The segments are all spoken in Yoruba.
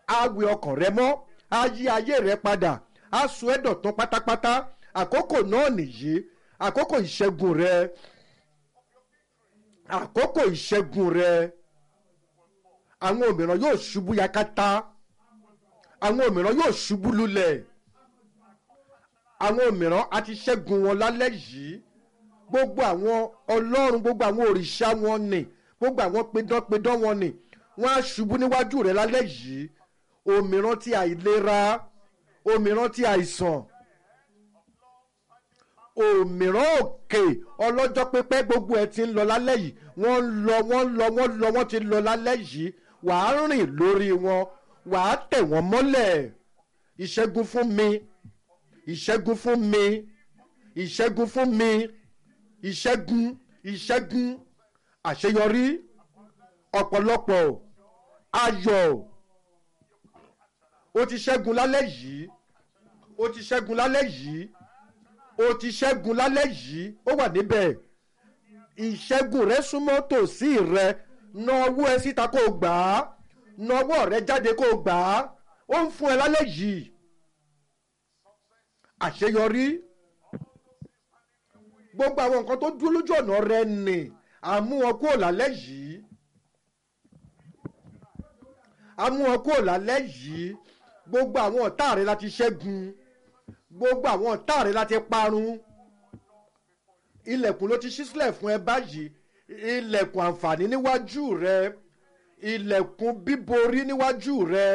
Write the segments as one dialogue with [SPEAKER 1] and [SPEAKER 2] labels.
[SPEAKER 1] á wẹ ọkàn rẹ mọ́ á yí ayé rẹ padà á sọ ẹ́ dọ̀tún pátápátá àkókò náà nìyí àkókò ìṣẹ́gun rẹ àkókò ìṣẹ́gun rẹ àwọn òmìrán yóò ṣubú yakata àwọn òmìrán yóò ṣubú lulẹ̀ àwọn òmìrán a ti ṣẹ́gun wọn lálẹ́ yìí gbogbo àwọn ọlọ́run gbogbo àwọn òrìṣà wọn nì gbogbo àwọn pedánpedán wọn nì wọ́n á ṣubú níwájú rẹ̀ lálẹ́ yìí òmìrán ti àìlera òmìrán ti àìsàn òmìrán òkè ọlọ́jọ́ pípẹ́ gbogbo ẹ̀ ti ń lọ lálẹ́ yìí wọ́n ń lọ wọ́n ń lọ wọ́n ń lọ wọ́n ti lọ lálẹ́ yìí wàá rìn lórí wọn wàá tẹ̀ wọ́n mọ́lẹ̀ ìṣẹ́gun fún mi ìṣẹ́gun fún mi ìṣẹ́gun fún mi ìṣẹ́gun ìṣẹ́gun àṣeyọrí ọ̀pọ̀lọpọ̀ ayọ̀ o ti ṣẹ́gun lálẹ́ yìí o ti ṣẹ́gun lálẹ́ yìí o ti ṣẹ́gun lálẹ́ yìí ó wà níbẹ̀ ìṣẹ́gun rẹ súnmọ́ tòsí rẹ na ọwọ́ ẹ síta kó o gbà á na ọwọ́ rẹ jáde kó o gbà á ó ń fún ẹ lálẹ́ yìí àṣeyọrí gbogbo àwọn nǹkan tó dúró lójú ọ̀nà rẹ nì àmú wọn kúrò lálẹ́ yìí àmú wọn kúrò lálẹ́ yìí gbogbo àwọn ọ̀tá rẹ láti ṣẹ́gun gbogbo àwọn ọ̀tá rẹ láti parun ilẹ̀kùn ló ti ṣí sílẹ̀ fún ẹ báyìí ilẹ̀kùn àǹfààní níwájú rẹ ilẹ̀kùn bíborí níwájú rẹ.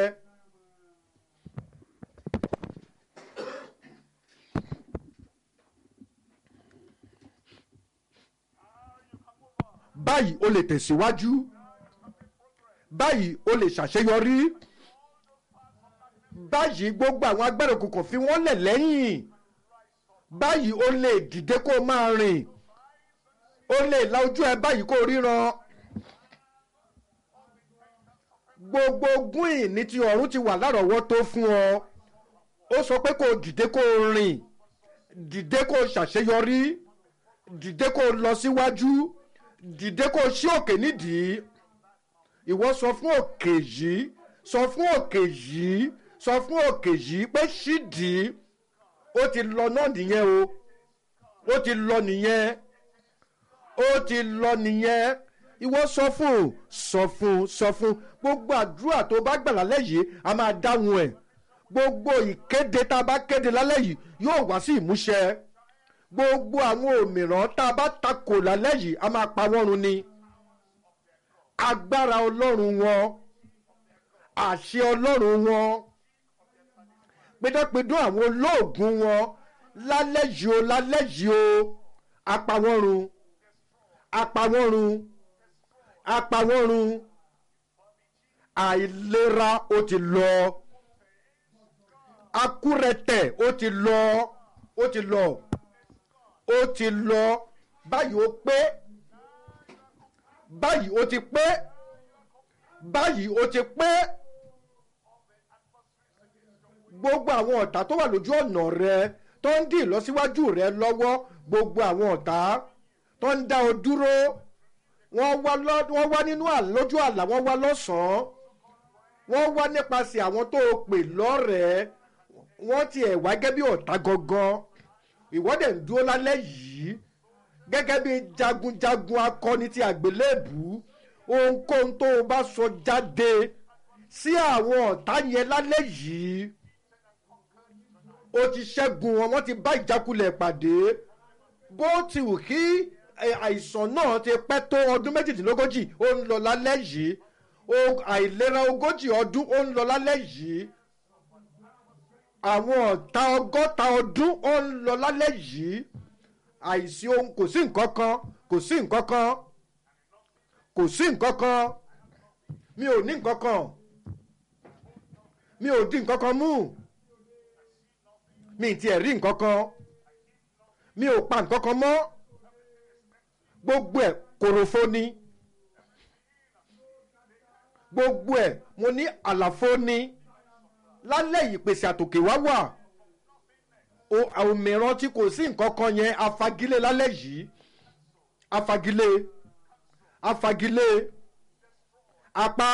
[SPEAKER 1] báyìí o lè tẹ̀síwájú báyìí o lè ṣàṣeyọrí báyìí gbogbo àwọn agbára òkùnkùn fi wọ́n lẹ̀ lẹ́yìn báyìí o lè dìde kó o máa rìn o lè la ojú ẹ báyìí kó o ríran gbogbo ogún ìní ti ọ̀run ti wà lárọ̀ọ́wọ́tó fún ọ ó sọ pé kó o dìde kó o rìn dìde kó o ṣàṣeyọrí dìde kó o lọ síwájú dìde kó o ṣí òkè nídìí ìwọ sọ fún òkè yìí sọ fún òkè yìí sọ fún òkè yìí pé ṣídìí ó ti lọ náà nìyẹn o ó ti lọ nìyẹn ó ti lọ nìyẹn ìwọ sọ fún sọ fún sọ fún gbogbo àdúrà tó bá gbà lálẹ́ yìí a máa dáhùn ẹ̀ gbogbo ìkéde tá a bá kéde lálẹ́ yìí yóò wá sí ìmúṣẹ gbogbo àwọn òmìrán tá a bá takò lálẹ́ yìí a máa pa wọ́n run ni agbára ọlọ́run wọn àṣẹ ọlọ́run wọn pédọ́pédọ́ àwọn olóògùn wọn lálẹ́ yìí o lálẹ́ yìí o apawọ́run apawọ́run apawọ́run àìlera ó ti lọ akúrẹ̀tẹ̀ ó ti lọ ó ti lọ ó ti lọ báyìí ó pé báyìí ó ti pé báyìí ó ti pé gbogbo àwọn ọ̀tá tó wà lójú ọ̀nà rẹ tó ń dì lọ́síwájú rẹ lọ́wọ́ gbogbo àwọn ọ̀tá tó ń dá ọ dúró wọ́n wá lọ́- wọ́n wá nínú à- lójú àlá wọ́n wá lọ́sàn-án wọ́n wá nípasẹ̀ àwọn tó o pè lọ́rẹ̀ẹ́ wọ́n tiẹ̀ wá gẹ́gẹ́ bí ọ̀tá gangan ìwọ́dẹ̀ ń dúró lálẹ́ yìí gẹ́gẹ́ bí jagunjagun akọni ti àgbélébù ohunkóhun tó o bá sọ jáde sí àwọn ọ̀tá yẹn lálẹ́ yìí ó ti ṣẹ́gun wọn wọ́n ti bá ìjákulẹ̀ pàdé bó ti wù kí ẹ, àìsàn náà ti pẹ́ tó ọdún méjìdínlógójì ó ń lọ lálẹ́ yìí o- àìlera ogójì ọdún ó ń lọ lálẹ́ yìí àwọn ọ̀tá ọgọ́ta ọdún ó ń lọ lálẹ́ yìí àìsí ohun kò sí nǹkan kan kò sí nǹkan kan kò sí nǹkan kan mi ò ní nǹkan kan mi ò di nǹkan kan mú mi ì tiẹ̀ rí nǹkan kan mi ò pa nǹkan kan mọ́ gbogbo ẹ̀ kòròfo ni gbogbo ẹ̀ mo ní àlàfo ni lálẹ́ yìí pèsè àtòkè wá wà o- òmíràn tí kò sí nǹkan kan yẹn afagilé lálẹ́ yìí afagilé afagilé apá